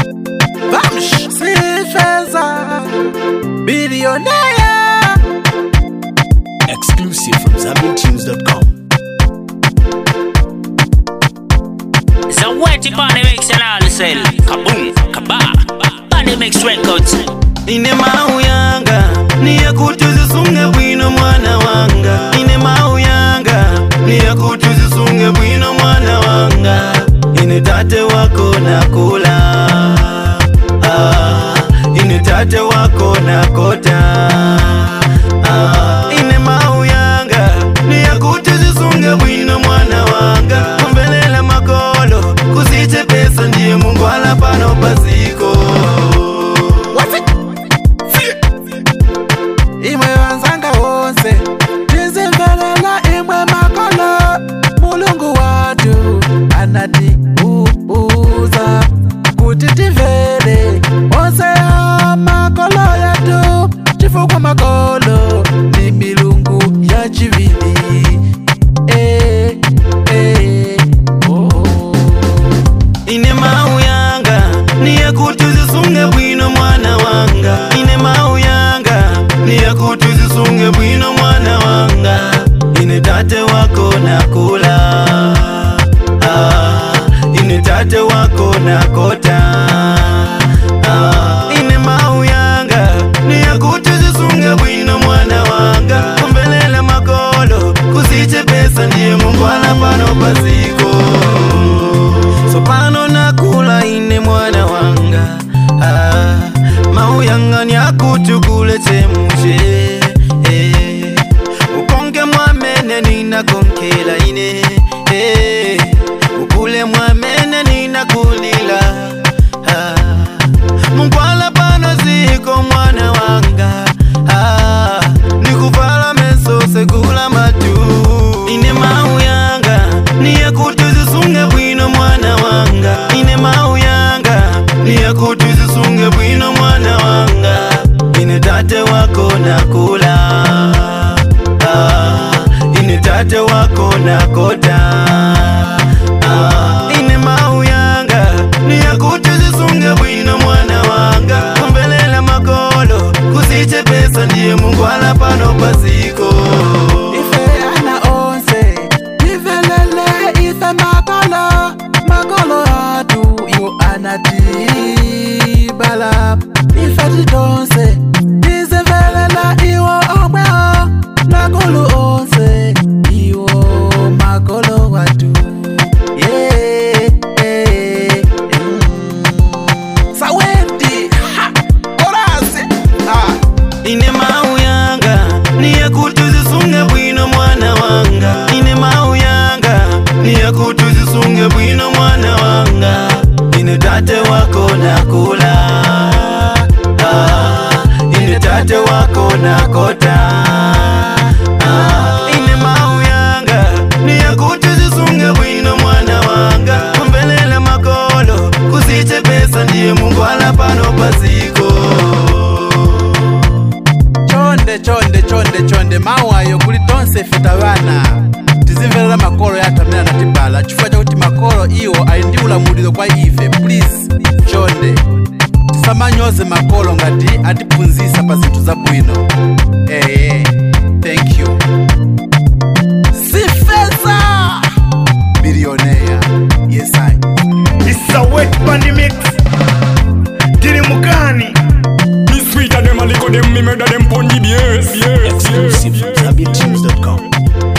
Vamos! Sifeza Billionaire Exclusive from ZambianTunes.com. It's a wetty bunny mix and all sell. Kaboom, kaba. Bunny mix records. ine mau yanga niye kuti uzisunge bwino mwana wanga ine mau yanga niye kuti uzisunge bwino mwana wanga ine tate wako nakula ah, ine tate wako nakota ah, ine mau yanga niye kuti uzisunge bwino mwana wanga kumbelela makolo kusiche pesa ndiye mungu ala pano pasiko imwe vanzanga wonse tizimvelela imwe makolo mulungu watu anati uuza kuti tivele onse ya makolo yatu chifukwa makolo ni milungu ya chivili eh, eh, oh. ine mau yanga niye kuti uzisunge bwino mwana wanga ine mau yanga niye kuti uzisunge bwino mwana wanga ine tate wako nakula ah, ine tate wako nakota ah, ine mau yanga niye kuti uzisunge bwino mwana wanga kumbelela makolo kusiche pesa ndiye mungu ala pano pasiko so pano nakula ine mwana wanga ah, mau yanga nyakutukule chemushe eh, ukonge mwamene ninakonkela ine eh, ukule mwamene ninakulila ah, munkwala pano ziko mwana wanga ah, nikuvala meso sekula matu ine mau yanga niye kuti uzisunge bwino mwana wanga ine mau yanga niye kuti uzisunge bwino mwana wanga ine tate wako nakula ah, ine tate wako nakota ah, ine mau yanga niye kuti uzisunge bwino mwana wanga kumbelela makolo kusiche pesa ndiye mungu ala pano pasiko ife ana onse ivelele ife makolo makolo atu iwo anatibala ife tidonse tizivelela iwo omweo makolo onse iwo makolo watu yeah, yeah, mm. sawendi ha, orasi ah. ine mau yanga niye kuti uzisunge bwino mwana wanga ine mau yanga niye kuti uzisunge bwino mwana wanga ine tate wako nakula ah, ine tate wako nakota ah, ine mau yanga niye kuti uzisunge bwino mwana wanga kumbelela makolo kusiche pesa ndiye mungu ala pano pasiko chonde chonde chonde chonde mawu ayo kuli tonse feta bana tizimverera makolo yathu amene anatibala chifukwa chakuti makolo iwo ali ndi ulamuliro kwa ife please chonde tisamanyoze makolo ngati atiphunzitsa pa zinthu zabwino eye thank you sifeza bilioneya yes I. It's a wet bandy mix. Dili mukani. Me sweeter them a lick of them, me murder them pon the BS. Yes, yes, Exclusive from yes. ZambianTunes.com.